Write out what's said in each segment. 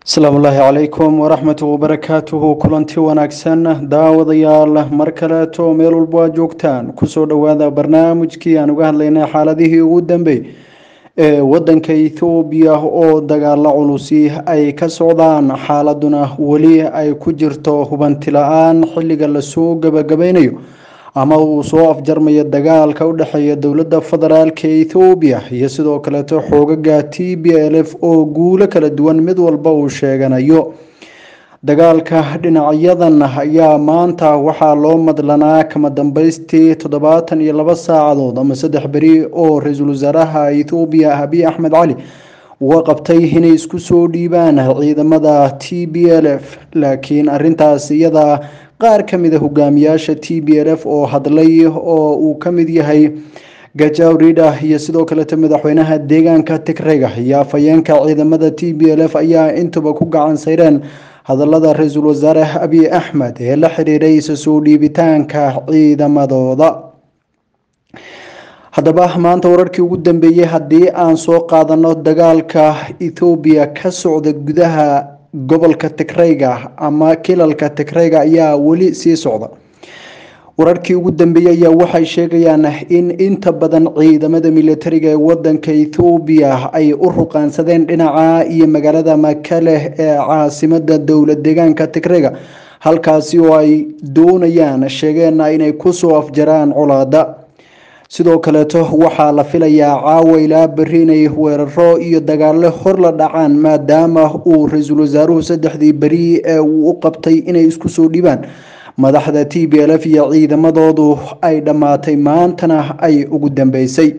asalaamu ullaahi calaykum waraxmatu wabarakaatuhu kulanti wanaagsan daawadayaal mar kaleeto meel walbo aad joogtaan kusoo dhowaada barnaamijkii aan uga hadlaynay xaaladihii ugu dambeey ee wadanka ethoobiya oo dagaalo culusi ay ka socdaan xaaladuna weli ay ku jirto hubanti la-aan xilliga lasoo gabagabaynayo ama uu soo afjarmayo dagaalka u dhexeeya dowladda federaalk ethoobiya iyo sidoo kaleeto xoogaga t b l f oo guulo kala duwan mid walba uu sheeganayo dagaalka dhinacyadan ayaa maanta waxaa loo madlanaa kama dambeystii toddobaatan iyo laba saacadood ama saddex beri oo ra-iisul wasaaraha ethoobiya abiy axmed cali uga qabtay inay isku soo dhiibaan ciidamada t b l f laakiin arintaas iyada qaar ka mid a hogaamiyaasha t b l f oo hadlay oo uu ka mid yahay gajaw rida iyo sidoo kaleeto madaxweynaha deegaanka tigrega iyo afhayeenka ciidamada t b l f ayaa intuba ku gacan sayreen hadalada ra-iisul wasaare abiy axmed ee la xiriiray isa soo dhiibitaanka ciidamadooda haddaba maanta wararkii ugu dambeeyey haddii aan soo qaadano dagaalka ethoobiya ka socda gudaha gobolka tigreyga ama kilalka tigreyga ayaa weli sii socda wararkii ugu dambeeyey ayaa waxay sheegayaan in inta badan ciidamada militariga ee wadanka ethoobiya ay u ruqaansadeen dhinaca iyo magaalada makale ee caasimada dowla deegaanka tigreyga halkaasi oo ay doonayaan sheegeenna inay kusoo afjaraan colaada sidoo kaleeto waxaa la filayaa caawa ilaa beri inay weeraro iyo dagaalo hor la dhacaan maadaama uu ra-iisul wasaaruhu saddexdii beri ee uu u qabtay inay isku soo dhibaan madaxda t b l f iyo ciidamadoodu ay dhammaatay maantana ay ugu dambeysay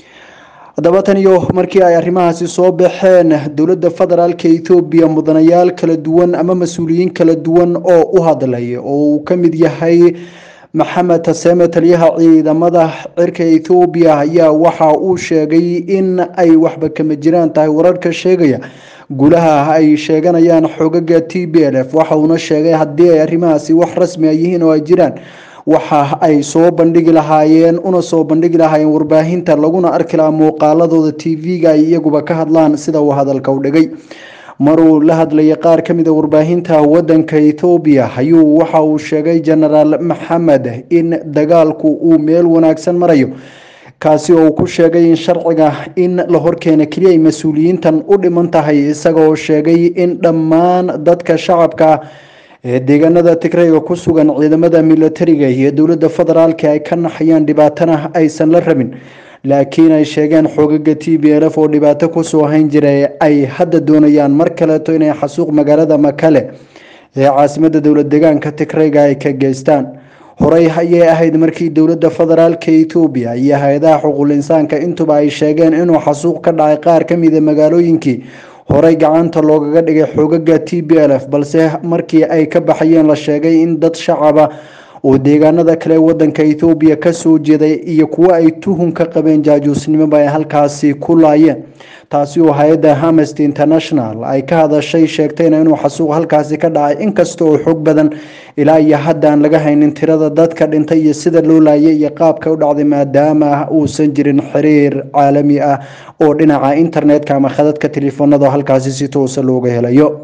haddaba tan iyo markii ay arrimahaasi soo baxeen dowladda federaalk ethoobiya mudanayaal kala duwan ama mas-uuliyiin kala duwan oo u hadlay oo uu ka mid yahay maxamed taseeme taliyaha ciidamada cirka ethoobiya ayaa waxa uu sheegay in ay waxba kama jiraan tahay wararka sheegaya gulaha ay sheeganayaan xogaga t b l f waxa uuna sheegay haddii ay arrimahaasi wax rasmi a yihiin oo ay jiraan waxa ay soo bandhigi lahaayeen una soo bandhigi lahaayeen warbaahinta laguna arki lahaa muuqaaladooda t v-ga ay iyaguba ka hadlaan sida uu hadalka u dhigay maruu la hadlayay qaar ka mid a warbaahinta wadanka ethoobiya ayuu waxa uu sheegay genaraal maxamed in dagaalku uu meel wanaagsan marayo kaasi oo uu ku sheegay in sharciga in la horkeena keliya ay mas-uuliyiintan u dhiman tahay isagaoo sheegay in dhammaan dadka shacabka ee deegaanada tigreyga ku sugan ciidamada militariga iyo dowladda federaalk ay ka naxayaan dhibaatana aysan la rabin laakiin ay sheegeen xoogaga t b l f oo dhibaato kusoo hayn jiray ay hadda doonayaan mar kaleeto inay xasuuq magaalada makale ee caasimada dowlad deegaanka tigreyga ay ka geystaan horey ayay ahayd markii dowladda federaalk ethoobiya iyo hay-adaha xuquul insaanka intuba ay sheegeen inuu xasuuq ka dhacay qaar ka mida magaalooyinkii horey gacanta loogaga dhigay xoogaga t b l f balse markii ay ka baxayeen la sheegay in dad shacaba oo deegaanada kale wadanka ethoobiya kasoo jeeday iyo kuwo ay tuhun ka qabeen jaajuusnimoba ay halkaasi ku laayeen taasi oo hay-adda amnesty international ay ka hadashay sheegtayna inuu xasuuq halkaasi ka dhacay inkasta oo xog badan ilaa iyo hadda aan laga haynin tirada dadka dhintay iyo sida loo laayay iyo qaabka u dhacday maadaama uusan jirin xiriir caalami ah oo dhinaca internetka ama khadadka telefoonada halkaasi si toosa looga helayo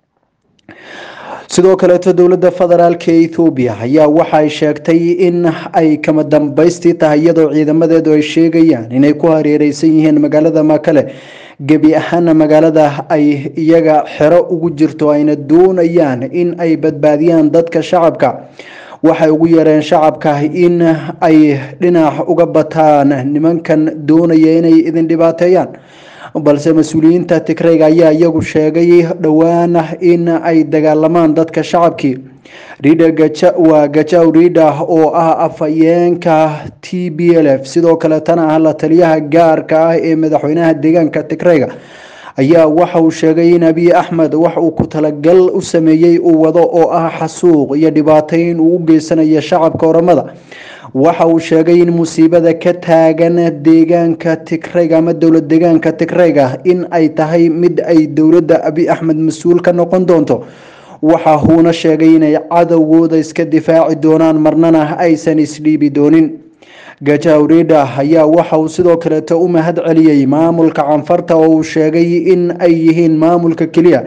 sidoo kaleeto dowladda federaalk ethoobiya ayaa waxay sheegtay in ay kama dambeystii tahay iyadoo ciidamadeedu ay sheegayaan inay ku hareereysan yihiin magaalada makale gebi ahaana magaalada ay iyaga xero ugu jirto ayna doonayaan in ay badbaadiyaan dadka shacabka waxay ugu yeereen shacabka in ay dhinac uga bataan nimankan doonaya inay idin dhibaateeyaan balse mas-uuliyiinta tigreyga ayaa iyagu sheegay dhowaan in ay dagaalamaan dadka shacabkii rida waa gajaw rida oo ah afhayeenka t b l f sidoo kaleetana ah la taliyaha gaarka ah ee madaxweynaha deegaanka tigreyga ayaa waxa uu sheegay in abiy axmed wax uu ku talagal u sameeyey uu wado oo ah xasuuq iyo dhibaateyn uu u geysanayo shacabka oramada waxa uu sheegay in musiibada ka taagan deegaanka tigreyga ama dowlad deegaanka tigreyga in ay tahay mid ay dowladda abiy axmed mas-uul ka noqon doonto waxa uuna sheegay inay cadowgooda iska difaaci doonaan marnana aysan isdhiibi doonin gajawrida ayaa waxa uu sidoo kaleeto u mahad celiyey maamulka canfarta oo uu sheegay in ay yihiin maamulka keliya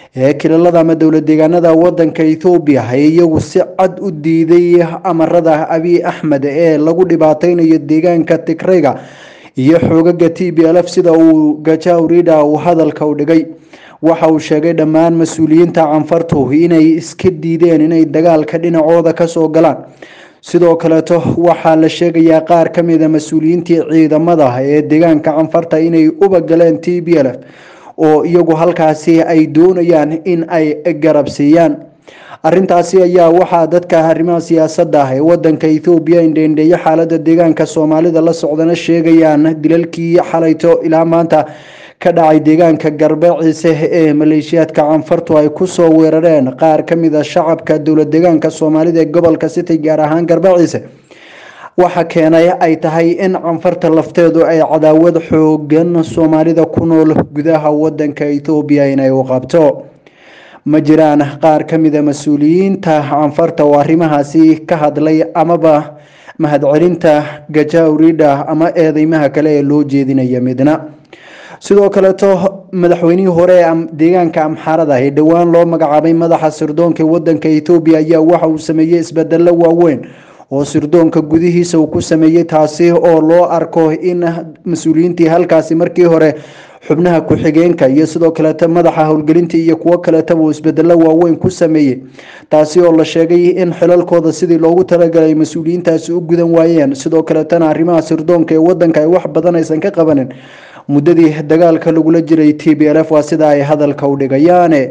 ee kililada ama dowlad deegaanada wadanka ethoobiya ee iyagu si cad u diiday amarada abiy axmed ee lagu dhibaateynayo deegaanka tigrayga iyo xoogaga t b l f sida uu gajawrida uu hadalka u dhigay waxa uu sheegay dhammaan mas-uuliyiinta canfartu inay iska diideen inay dagaalka dhinacooda kasoo galaan sidoo kaleeto waxaa la sheegayaa qaar ka mida mas-uuliyiintii ciidamada ee deegaanka canfarta inay uba galeen t b l f oo iyagu halkaasi ay doonayaan in ay garabsiiyaan arintaasi ayaa waxaa dadka arrimaha siyaasadda ee wadanka ethoobiya indheendheeyo xaalada deegaanka soomaalida la socdana sheegayaan dilalkii xalayto ilaa maanta ka dhacay deegaanka garbaciise ee maleeshiyaadka canfartu ay kusoo weerareen qaar ka mid a shacabka dowlad deegaanka soomaalida ee gobolka city gaar ahaan garbaciise waxa keenay ay tahay in canfarta lafteedu ay cadaawad xoogan soomaalida ku nool gudaha wadanka ethoobiya inay u qabto ma jiraan qaar ka mida mas-uuliyiinta canfarta oo arrimahaasi ka hadlay amaba mahadcelinta gajawrida ama eedeymaha kale ee loo jeedinaya midna sidoo kaleeto madaxweynihii hore ee deegaanka amxaarada ee dhowaan loo magacaabay madaxa sirdoonka wadanka ethoobiya ayaa waxa uu sameeyey isbedelo waaweyn oo sirdoonka gudihiisa uu ku sameeyey taasi oo loo arko in mas-uuliyiintii halkaasi markii hore xubnaha ku-xigeenka iyo sidoo kaleeta madaxa howlgelinta iyo kuwo kaleetaba uu isbedelo waaweyn ku sameeyey taasi oo la sheegay in xilalkooda sidii loogu talagalay mas-uuliyiintaasi u gudan waayeen sidoo kaleetana arrimaha sirdoonka ee wadanka ay wax badan aysan ka qabanin muddadii dagaalka lagula jiray t b l f waa sida ay hadalka u dhigayaane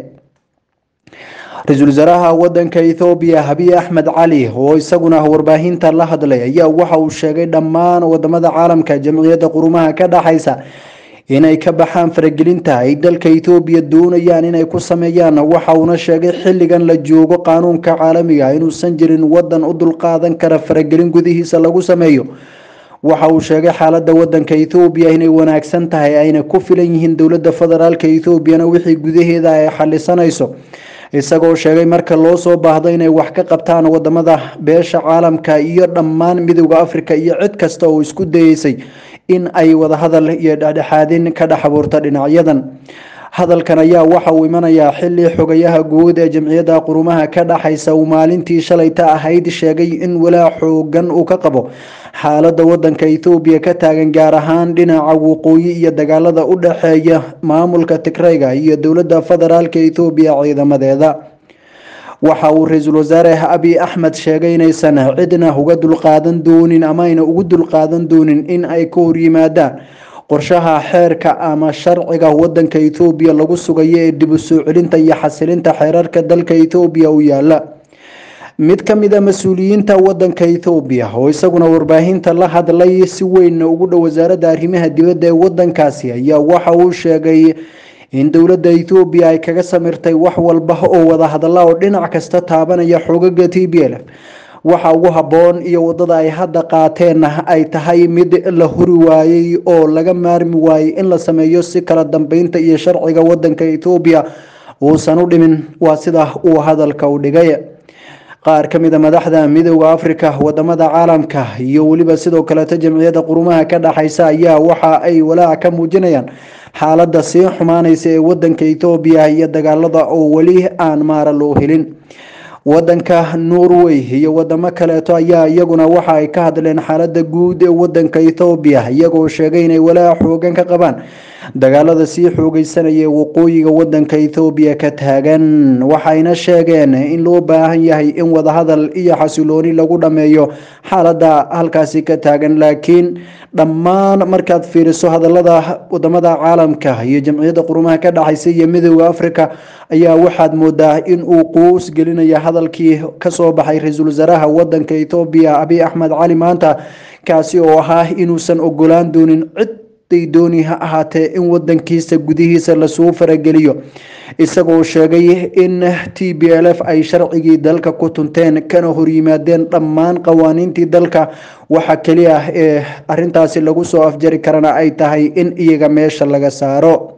ra-iisul wasaaraha wadanka ethoobiya habiy axmed cali oo isaguna warbaahinta la hadlay ayaa waxa uu sheegay dhammaan wadamada caalamka jamciyadda qurumaha ka dhaxaysa inay ka baxaan faragelinta ay dalka ethoobiya doonayaan inay ku sameeyaan waxa uuna sheegay xilligan la joogo qaanuunka caalamiga inuusan jirin wadan u dulqaadan kara faragelin gudihiisa lagu sameeyo waxa uu sheegay xaalada wadanka ethoobiya inay wanaagsan tahay ayna ku filan yihiin dowlada federaalk ethoobiyana wixii gudaheeda ay xalisanayso isagoo sheegay marka loo soo baahdo inay wax ka qabtaan wadamada beesha caalamka iyo dhammaan midowda africa iyo cid kasta oo isku dayeysay in ay wadahadal iyo dhexdhexaadin ka dhex abuurta dhinacyadan hadalkan ayaa waxa uu imanayaa xili xogayaha guud ee jamciyadda qurumaha ka dhaxaysa uu maalintii shalayta ahayd sheegay in walaa xoogan uu ka qabo xaalada wadanka ethoobiya ka taagan gaar ahaan dhinaca waqooyi iyo dagaalada u dhexeeya maamulka tigrayga iyo dowlada federaalka ethoobiya ciidamadeeda waxa uu ra-iisul wasaare abiy axmed sheegay inaysan cidna uga dulqaadan doonin ama ayna ugu dulqaadan doonin in ay ka horyimaadaan qorshaha xeerka ama sharciga wadanka ethoobiya lagu sugayo ee dib u soo celinta iyo xasilinta xeerarka dalka ethoobiya u yaala mid ka mid a mas-uuliyiinta wadanka ethoobiya oo isaguna warbaahinta la hadlay si weynna ugu dhow wasaaradda arrimaha dibadda ee wadankaasi ayaa waxa uu sheegay in dowladda ethoobiya ay kaga samirtay wax walba oo wada hadalla oo dhinac kasta taabanaya xoogaga t b l f waxa ugu habboon iyo wadada ay hadda qaateenna ay tahay mid la huri waayey oo laga maarmi waayey in la sameeyo si kala dambeynta iyo sharciga wadanka ethoobiya uusan u dhimin waa sida uu hadalka u dhigay qaar ka mid a madaxda midowda africa wadamada caalamka iyo weliba sidoo kaleeto jamciyadda qurumaha ka dhaxaysa ayaa waxa ay walaac ka muujinayaan xaalada sii xumaaneysa ee wadanka ethoobiya iyo dagaalada oo weli aan maara loo helin wadanka norway iyo wadamo kaleeto ayaa iyaguna waxa ay ka hadleen xaalada guud ee wadanka ethoobiya iyagoo sheegay inay walaac xoogan ka qabaan dagaalada sii xoogeysanaya ee waqooyiga wadanka ethoobiya ka taagan waxayna sheegeen in loo baahan yahay in wadahadal iyo xasilooni lagu dhameeyo xaalada halkaasi ka taagan laakiin dhammaan markaad fiiriso hadalada wadamada caalamka iyo jamciyadda qurumaha ka dhaxaysa iyo midowda africa ayaa waxaad moodaa in uu quus gelinaya hadalkii kasoo baxay ra-iisul wasaaraha wadanka ethoobiya abiy axmed cali maanta kaasi oo ahaa inuusan ogolaan doonin cid day dooni ha ahaatee in wadankiisa gudihiisa lasuu farageliyo isagoo sheegay in t b l f ay sharcigii dalka ku tunteen kana horyimaadeen dhammaan qawaaniintii dalka waxa keliya ah ee arintaasi lagu soo afjari karana ay tahay in iyaga meesha laga saaro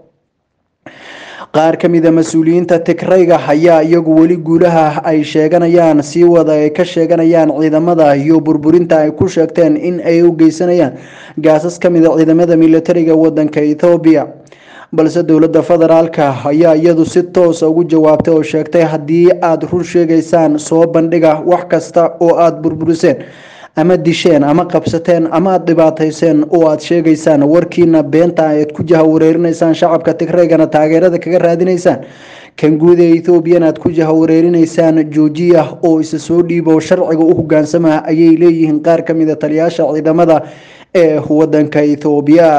qaar ka mid a mas-uuliyiinta tigrayga ayaa iyagu weli guulaha ay sheeganayaan sii wada ay ka sheeganayaan ciidamada iyo burburinta ay ku sheegteen in ay u geysanayaan gaasas ka mid a ciidamada militariga wadanka ethoobiya balse dowladda federaalka ayaa iyadu si toosa ugu jawaabtay oo sheegtay haddii aada run sheegaysaan soo bandhiga wax kasta oo aada burburiseen ama disheen ama qabsateen ama aada dhibaatayseen oo aada sheegaysaan warkiina beenta aad ku jahawareerinaysaan shacabka tigreegana taageerada kaga raadinaysaan kan guud ee ethoobiyan aad ku jahawareerinaysaan joojiya oo isa soo dhiibo sharciga u hogaansama ayay leeyihiin qaar ka mid a taliyaasha ciidamada ee wadanka ethoobiya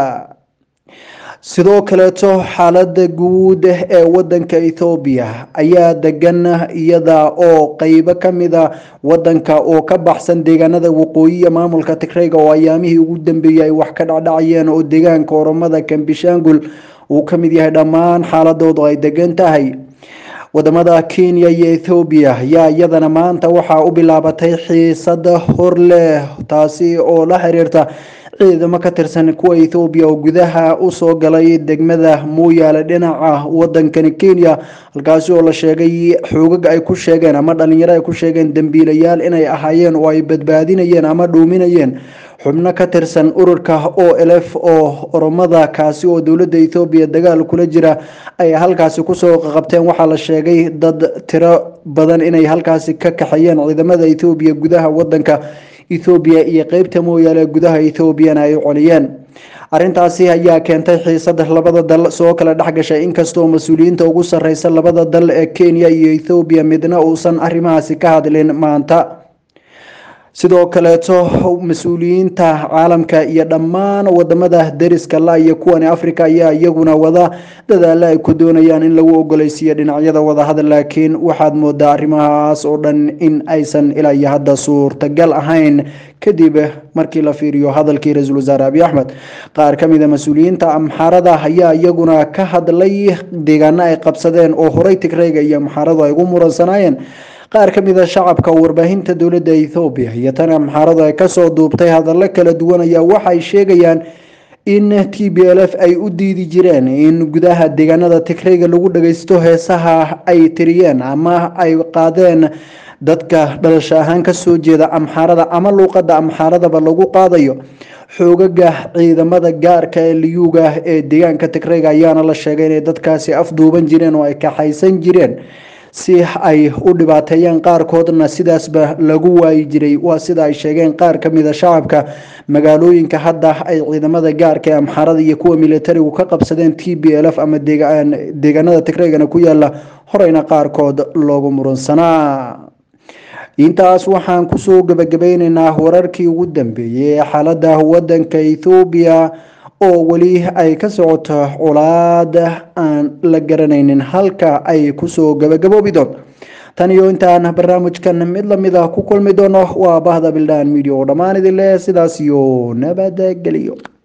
sidoo kaleeto xaalada guud ee wadanka ethoobiya ayaa degan iyada oo qeybo kamida wadanka oo ka baxsan deegaanada waqooyiya maamulka tigreyga oo ayaamihii ugu dambeeyey ay wax ka dhacdhacayeen oo deegaanka oromada kambishangul uu kamid yahay dhammaan xaaladoodu ay degan tahay wadamada kenya iyo ethoobiya ayaa iyadana maanta waxaa u bilaabatay xiisada hor leh taasi oo la xiriirta ciidamo ka tirsan kuwa ethoobiya oo gudaha usoo galay degmada mooyaale dhinaca wadankani kenya halkaasi oo la sheegay xoogag ay ku sheegeen ama dhalinyaro ay ku sheegeen dembiilayaal inay ahaayeen oo ay badbaadinayeen ama dhuuminayeen xubno ka tirsan ururka o lf oo oromada kaasi oo dowladda ethoobiya dagaal kula jira ay halkaasi kusoo qabteen waxaa la sheegay dad tiro badan inay halkaasi ka kaxeeyeen ciidamada ethoobiya gudaha wadanka ethoobiya iyo qeybta mooyaale gudaha ethoobiyana ay coliyeen arrintaasi ayaa keentay xiisada labada dal soo kala dhexgashay inkastoo mas-uuliyiinta ugu sareysa labada dal ee kenya iyo ethoobiya midna uusan arrimahaasi ka hadlin maanta sidoo kaleeto mas-uuliyiinta caalamka iyo dhammaan wadamada deriska la iyo kuwani africa ayaa iyaguna wada dadaalo ay ku doonayaan in lagu ogoleysiiyo dhinacyada wadahadal laakiin waxaad moodaa arrimahaas oo dhan in aysan ilaa iyo hadda suurtagal ahayn kadib markii la fiiriyo hadalkii ra-iisul wasaare abiy axmed qaar ka mid a mas-uuliyiinta amxaarada ayaa iyaguna ka hadlay deegaano ay qabsadeen oo horey tigreyga iyo amxaaradu ay ugu muransanaayeen qaar ka mid a shacabka warbaahinta dowladda ethoobiya iyo tan amxaaradu ay kasoo duubtay hadallo kala duwan ayaa waxay sheegayaan in t b l f ay u diidi jireen in gudaha deegaanada tigreyga lagu dhageysto heesaha ay tiriyeen ama ay qaadeen dadka dhalasho ahaan kasoo jeeda amxaarada ama luuqada amxaaradaba lagu qaadayo xoogaga ciidamada gaarka ee liyuuga ee deegaanka tigreyga ayaana la sheegay inay dadkaasi afduuban jireen oo ay kaxaysan jireen si ay u dhibaateeyaan qaarkoodna sidaasba lagu waayi jiray waa sida ay sheegeen qaar ka mid a shacabka magaalooyinka hadda ay ciidamada gaarka ee amxaarada iyo kuwa militarigu ka qabsadeen t b l f ama deegaanada tigreygana ku yaala horeyna qaarkood loogu muransanaa intaas waxaan kusoo gebagabeyneynaa wararkii ugu dambeeyey ee xaalada wadanka ethoobiya oo weli ay ka socoto colaad aan la garanaynin halka ay kusoo gabagaboobi doonto tan iyo intaan barnaamijkan mid lamid ah ku kulmi doono waa bahda bildaan media oo dhammaan idin leh sidaas iyo nabadgeliyo